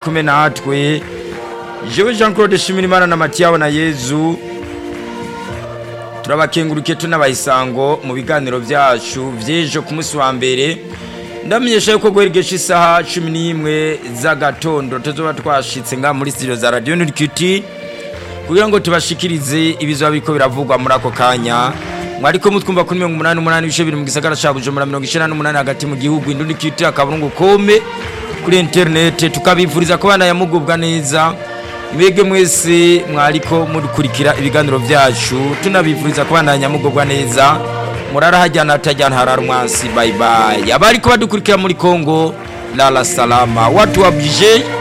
kumwe natwe jewe jean claude shimirimana na matiyabo na yezu turabakenguruke tunabayisango mu biganiro byacu by'ejo ku munsi wa mbere ndamenyesha yuko guheregesha isaha cumi n'imwe z'agatondo tuzoba twashitse nga muri studio za radio nurikiti kugira ngo tubashikirize ibizoba biriko biravugwa muri ako kanya mwariko mutwumva kuri mirongo umunani umunani ibice biri mu gisagara ca bujumbura mirongo icenda n'umunani hagati mu gihugu indundikiti akaburungu kome kuri interinete tukabifuriza ko bana yamugubwa neza mwebwe mwese mwariko mukurikira ibiganiro vyacu tunabifuriza ko bana yamugubwa neza murara hajyana hatajyana harara umwansi bye bye abariko badukurikira muri Kongo lala salama watu wabije